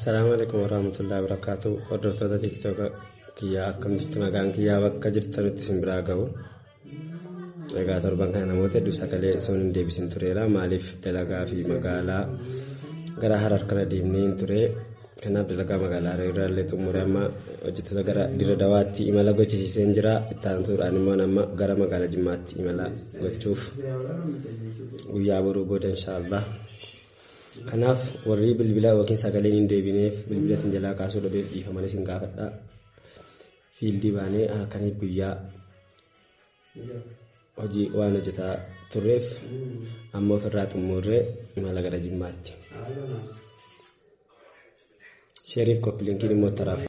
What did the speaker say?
Assalaamu alaikum warahmatullahi wabarakatuh. Hordoftoota tiktooka kiyyaa akkam jirtu nagaan kiyyaa bakka jirtanitti isin biraa gahu. Egaa torban kana namoota hedduu sagalee osoo hin deebisin tureera. Maaliif dalagaa fi magaalaa gara harar kana deemnee hin ture. Kanaaf dalagaa magaalaa irraallee xumure amma hojjettoota gara dira dawaatti imala gochisiisee jira. Itti aansuudhaan immoo amma gara magaalaa Jimmaatti imala gochuuf guyyaa boruu booda inshaallah. Kanaaf warri bilbila yookiin sagaleen hin deebineef bilbila isin jalaa kaasuu dhabeef dhiifamanii isin gaafadha. Fiildii baanee halkaniif guyyaa hojii waan hojjetaa turreef amma ofirraa xumurree imala gara jimmaatti. Sheeriif koppiliinkiin immoo taraaf.